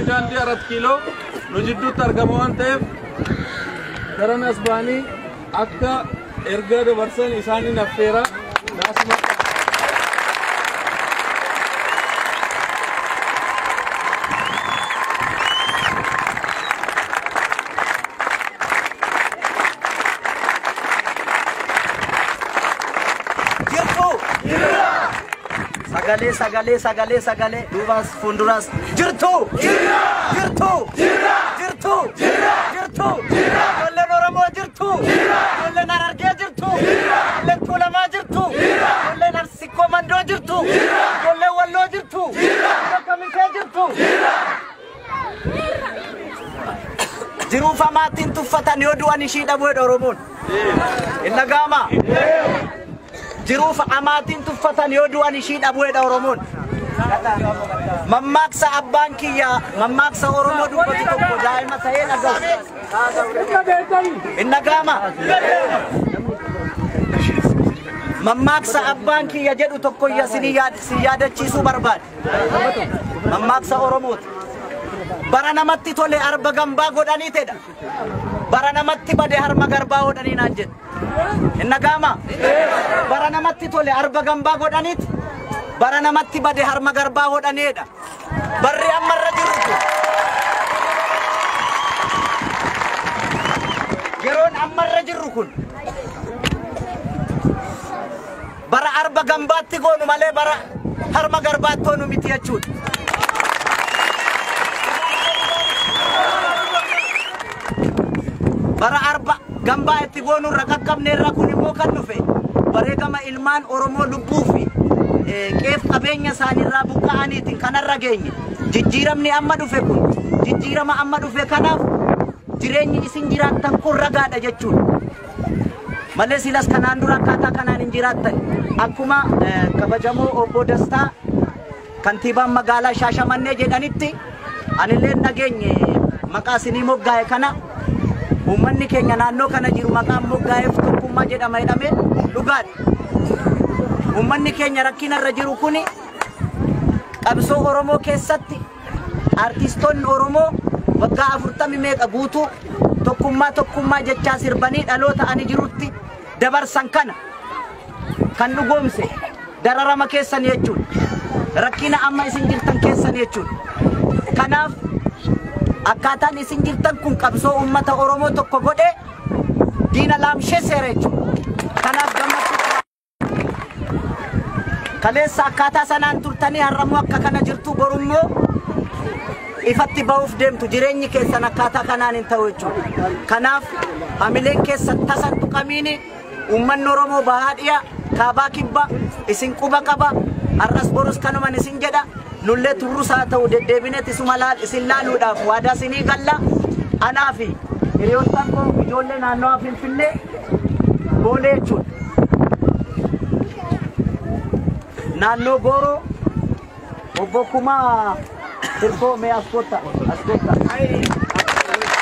daandii arat kiiloo nu jidduutti argama waan ta'eef garan as ba'anii akka erga dabarsan isaaniin affeera naasuma jirtu sagalee sagalee sagalee sagalee duubas fuulduras jirtu jirtu jirtu jirtu ijoolleen oromoo jirtu ijoolleen harargee jirtu ijoolleen tuulamaa jirtu ijoolleen arsikkoo mandoo jirtu ijoolleen walloo jirtu ijoolleen kamisee jirtu jiruuf amaattiin tuffatan yoo du'an ishii dhabuudha oromoon hin dhaga'amaa jiruuf amaatiin tuffatan yoo du'an ishii dhabuudha oromoon mammaaksa abbaan kiyya mammaaksa oromoo dubbatu tokko daa'ima ta'ee dhaga'u hin dhaga'ama mammaaksa abbaan kiyya jedhu tokko iyya si yaadachiisuu barbaade mammaaksa oromooti bara namatti tole arba gambaa godhanii tedha bara namatti bade harma garbaa hodhanii naan jedhe hin dhaga'ama bara namatti tole arba gambaa godhaniiti bara namatti bade harma garbaa hodhaneedha barri ammarra jiru kun yeroon ammarra jirru kun bara arba gambaatti goonu malee bara harma garbaatti hoonu miti jechuudha. bara arba gambaa itti goonu irra qaqqabne irra kun immoo kan dhufe bareegama ilmaan oromoo lubbuu fi qeef qabeenya isaaniirraa buqqa'aniitiin kanarra geenye jijjiiramni amma dhufe kun jijjiirama amma dhufe kanaaf jireenyi isin jiraattan kun ragaadha jechuudha malee silas kanaan dura akkaataa kanaan hin jiraattan akkuma kabajamoo obbo Dastaa kantiibaan magaalaa Shaashamannee jedhanitti anillee nageenye maqaa isinii moggaa'e kana uummanni keenya naannoo kana jiru maqaan moggaa'eef tokkummaa jedhama jedhamee dhugaadha. Uummanni keenya rakkinarra jiru kuni qabsoo Oromoo keessatti artistoonni Oromoo waggaa afurtami meeqa guutuu tokkummaa tokkummaa jechaa sirbanii dhaloota ani jirutti dabarsan kana kan dhugoomse dararama keessan jechuudha. Rakkina amma isin jirtan keessan jechuudha. Kanaaf akkaataan isin jirtan kun qabsoo uummata Oromoo tokko godhee diina laamshee seera jechuudha. Kanaaf gammachuu kaleessa akkaataa sanaan turtanii har'ammoo akka kana jirtu borummoo ifatti ba'uuf deemtu jireenyi keessan akkaataa kanaan hin ta'u jechuudha. Kanaaf hamileen keessan tasan tuqamiini uummanni Oromoo bahaa dhiyaa kaabaa kibba isin quba qaba har'as borus kanuman isin jedha nullee turrus haa ta'u deddeebineet isuma laal isin laaluudhaaf waadaa isinii galla anaa fi hiriyoottan koo ijoollee naannawaa finfinnee boolee jechuudha. Naannoo Gooroo obbo Kumaa Sirkoo mee as kottaa as kottaa.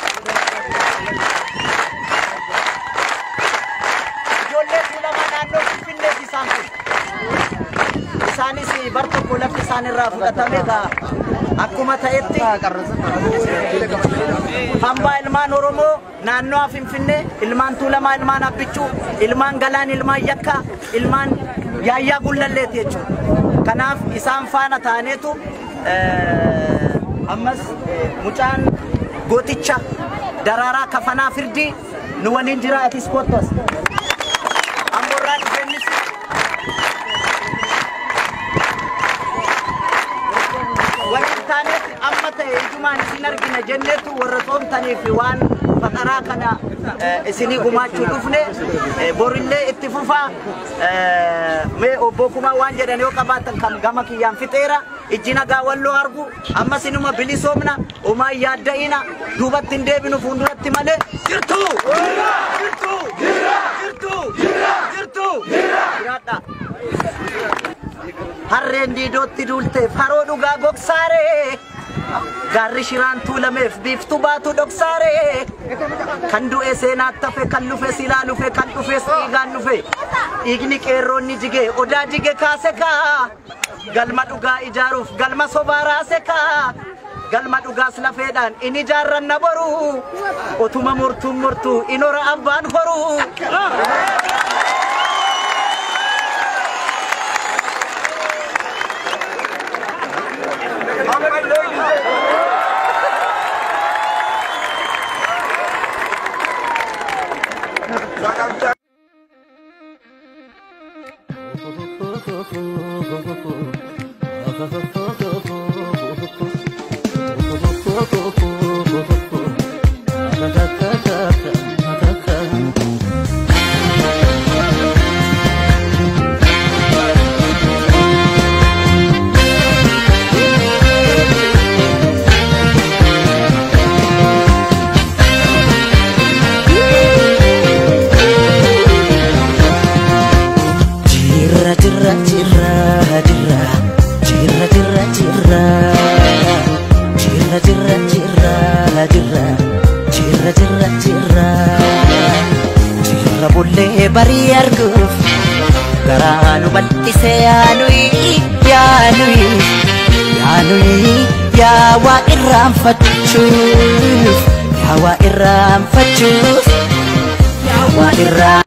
Ijoollee tuulamaa naannoo finfinneeti isaan kun. isaanis bar tokko lafti isaan irraa fudhatame egaa akkuma ta'etti hambaa ilmaan oromoo naannoo finfinnee ilmaan tuulamaa ilmaan abbichuu ilmaan galaan ilmaan yakkaa ilmaan yaayyaa gullalleeti jechuudha kanaaf isaan faana taaneetu ammas mucaan gooticha daraaraa kafanaa firdii nu waliin jira atis kottos amborraa dhufeennis waliin taaneetti amma ta'e ijumaan isin argina jenneetu warra soomtanii fi waan faqaraa kana isinii gumaachuu dhufne borillee itti fufaa mee obbo Kumaa waan jedhan yoo qabaatan kan gama kiyyaan fixeera ijji nagaa walloo argu amma sinuma bilisoomna umaa yaadda'ina duubatti hin deebinu fuulduratti malee jirtu jirtu jirtu jirtu jiraadha. harreen diidootti duulteef haroo dhugaa gogsaaree gaarri shiraan tuulameef biiftuu baatu dhoksaaree kan du'e seenaatti hafe kan lufe silaa lufe kan dhufes dhiigaan lufe dhiigni qeerroonni jige odaa jige kaase kaa galma dhugaa ijaaruuf galma sobaa raase kaa galma dhugaas lafeedhaan in ijaarranna boru utuma murtuun murtuu in hora abbaan horu. Jirra jirra jirra jirra jirra jirra jirra jirra jirra jirra jirra jirra jirra jirra jirra bullee barii arguuf garaa nu bal'ise yaanuyi yaanuyi yaanuyi yaa waa irraanfachuuf yaa waa irraanfachuuf yaa waa irraa